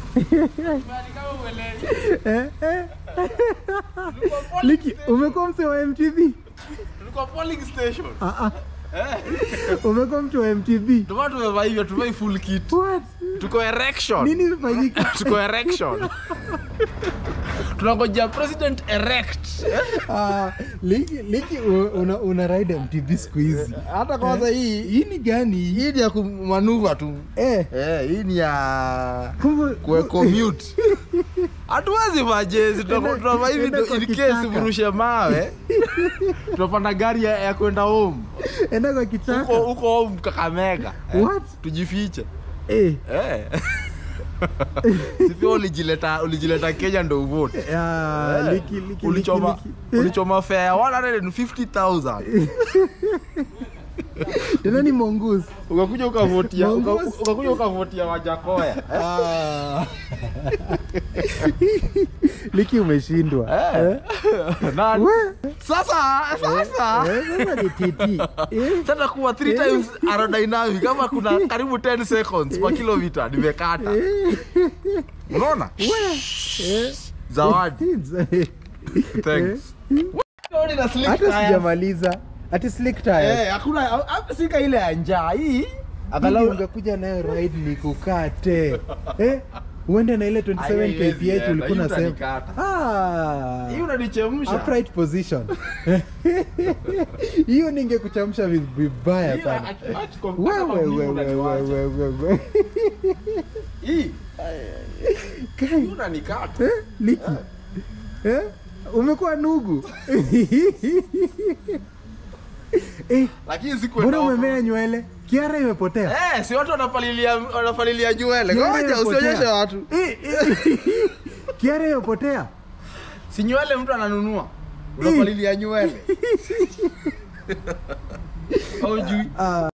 Eh, eh. Liki, umekuwa mse wa MTV? Tulikuwa polling station. Ah, ah. Eh. Umekuwa mtu wa MTV? Ndio maana tumevaa hivyo, tumevaa full kit. What? Tuko erection. Nini imefanyika? Tuko erection. Tunangojea president erect. Ah, Liki, Liki u- una, una ride MTV siku hizi. Hata kwanza hii Hii ni gani? hii ni ya kumanuva tu. Eh, Eh, hii ni ya kumbe kwe commute. Hatuwezi vaa jezi, Enda- tunavaa hivi enda ndo kwa in case kichaka. mrushe mawe. Tunapanda gari ya, ya kwenda home. enda kwa Huko kichaka. huko home Kakamega. Eh, What? Tujifiche. Eh, Eh. Si pia ulijileta ulijileta Kenya ndo uvote. ah, Eh. Liki, Liki, Liki, ulichoma Liki. Eh, ulichoma fare ya 150,000 Tena ni mongoose. ukakuja ukavotia uka- Mongoose. ukakuja ukavotia wajakoya Ah. Liki umeshindwa. Eh. Eh? Na- We. sasa sasa Eh, sasa ni titi. Eh, sasa kuwa 3 times aerodynamic kama kuna karibu 10 seconds kwa kilomita nimekata eh, unaona eh. zawadi thanks Lori na slick hata tires. sijamaliza ati slick tires Eh, hakuna hapa sika ile ya njaa hii angalau ungekuja nayo ride nikukate eh uende na ile 27 Haiwezi kph enda, ulikuwa hii unasema utanikata. ah hii unanichemsha upright position hiyo ningekuchamsha vi- vibaya Hii, sana ach- ach- kwa- wewe kama wewe mlima wewe unaniwacha. wewe wewe hii Kai, hii unanikata eh, liki eh umekuwa nugu eh lakini siku mbona umemea nywele kiara imepotea Eh, si watu wanapalilia wanapalilia nywele. Nywele Ngoja imepotea. usionyeshe watu. Eh, eh, kiara imepotea Si nywele mtu ananunua. Unapalilia nywele. Au jui. Ah.